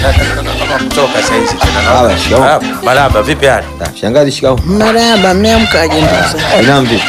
kutoka saa hizi tena. Haya, shikamoo. Ah, Marahaba, vipi hali? Ah, Shangazi, shikao. Marahaba, mmeamkaje ndugu zangu? Inaam vipi?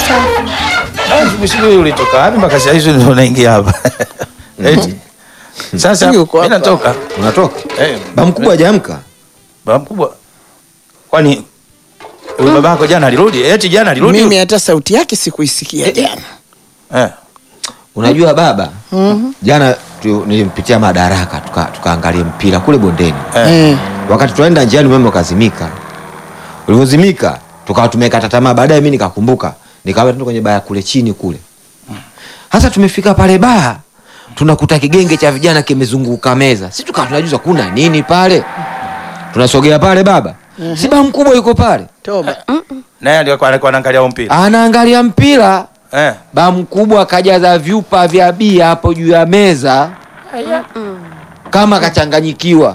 Ah, Sijui ulitoka wapi mpaka saa hizi ndio unaingia hapa. Eti. Sasa Yuko mimi hapa. natoka. Unatoka? Eh, Ba mkubwa hajaamka? baba mkubwa. Kwani huyu babako jana alirudi? Eti jana alirudi? Mimi hata sauti yake sikuisikia jana. Eh. Unajua baba, jana tu, nilimpitia Madaraka tuka- tukaangalia mpira kule bondeni. Eh. Eh. Wakati tunaenda njiani umeme ukazimika. Ulivyozimika tukawa tumekata tamaa. Baadaye mimi nikakumbuka, nikawa tu kwenye baa kule chini kule. Hasa tumefika pale baa, tunakuta kigenge cha vijana kimezunguka meza. Sisi tukawa tunajuza kuna nini pale. Tunasogea pale baba. Si baa mkubwa yuko pale. Toba. Naye alikuwa alikuwa anaangalia huo mpira. Anaangalia mpira. Eh. Ba mkubwa kajaza vyupa vya bia hapo juu ya meza kama kachanganyikiwa,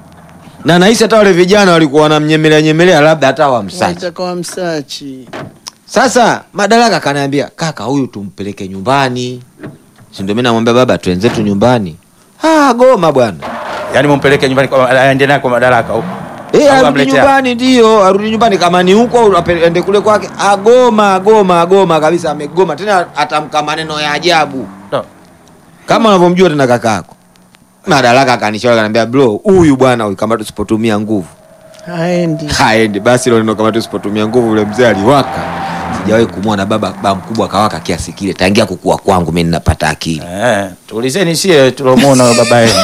na nahisi hata wale vijana walikuwa wanamnyemelea nyemelea, labda hata wamsachi. Wataka msachi. Sasa Madaraka kanaambia kaka, huyu tumpeleke nyumbani, si ndio? Mimi namwambia baba, twenzetu nyumbani. Ah, goma bwana, Yaani mumpeleke nyumbani kwa aende naye kwa madaraka huko. eh, Au arudi amletea? nyumbani, ndio arudi nyumbani, kama ni huko au ape- ende kule kwake. Agoma, agoma, agoma kabisa, amegoma tena, atamka maneno ya ajabu No. kama unavyomjua tena kakako. Madaraka akanishauri akaniambia, bro, huyu bwana huyu kama tusipotumia nguvu Haendi. haendi. Basi ile neno kama tusipotumia nguvu, ule mzee aliwaka. Sijawahi kumwona baba baba mkubwa kawaka kiasi kile tangia kukua kwangu mimi ninapata akili. Eh, tuulizeni sie tulomuona baba yenu.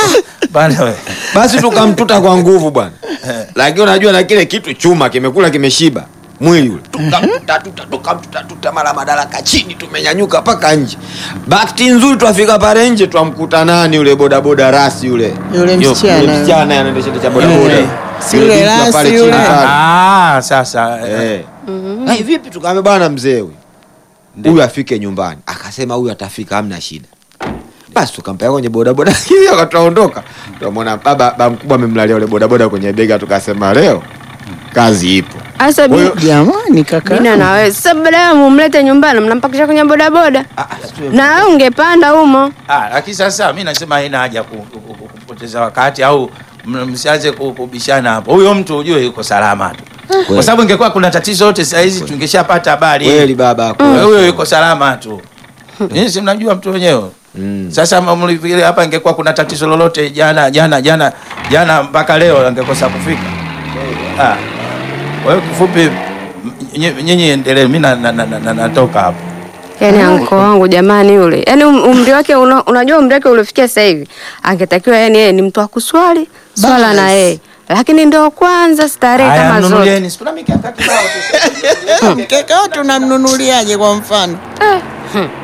Bana we. Basi tukamtuta kwa nguvu bwana, lakini unajua na kile kitu chuma kimekula kimeshiba mwili ule, tukamtuta tuta tukamtuta tuta, mara Madaraka chini, tumenyanyuka mpaka nje. Bahati nzuri twafika pale nje, twamkuta nani yule bodaboda rasi yule Yule Yo, Yule msichana. msichana anaendesha cha bodaboda. Eh. Si Yule yule binti wa pale rasi chini yule. pale. Ah, sasa. eh. Eh. Ai, vipi tukaambia bwana mzee huyu huyu afike nyumbani. Akasema huyu atafika, hamna shida. Basi tukampeleka kwenye bodaboda hiyo, akatuondoka. Tukamwona baba baba mkubwa amemlalia yule bodaboda kwenye bega, tukasema leo kazi ipo. Asa Kwa hiyo- Jamani kaka. bina na wewe sasa, badala mumlete nyumbani, mnampakisha kwenye bodaboda na wewe ungepanda humo. Ah, lakini sasa mimi nasema haina haja ku- ku- ku- kupoteza wakati au m- msianze ku- kubishana hapo. Huyo mtu ujue yuko salama tu. Kwa sababu ingekuwa kuna tatizo yote saa hizi tungeshapata habari. Kweli baba Huyo huyo yuko salama tu. Nyinyi si mnajua mtu wenyewe. Mm. Sasa mlivile hapa ingekuwa kuna tatizo lolote jana jana jana jana mpaka leo angekosa kufika. Ah. Kwa hiyo kifupi m- ny- nyinyi endelee, mimi na- na- na- na- natoka hapo. Yani anko wangu jamani, yule yani um- umri wake una, unajua umri wake uliofikia sasa hivi, angetakiwa yani yeye ni mtu wa kuswali swala na Basi. yeye, lakini ndio kwanza starehe Haya, kama zote. mnunulieni. Sikuna mikaka kibao tu. Mkeka tunamnunuliaje kwa mfano?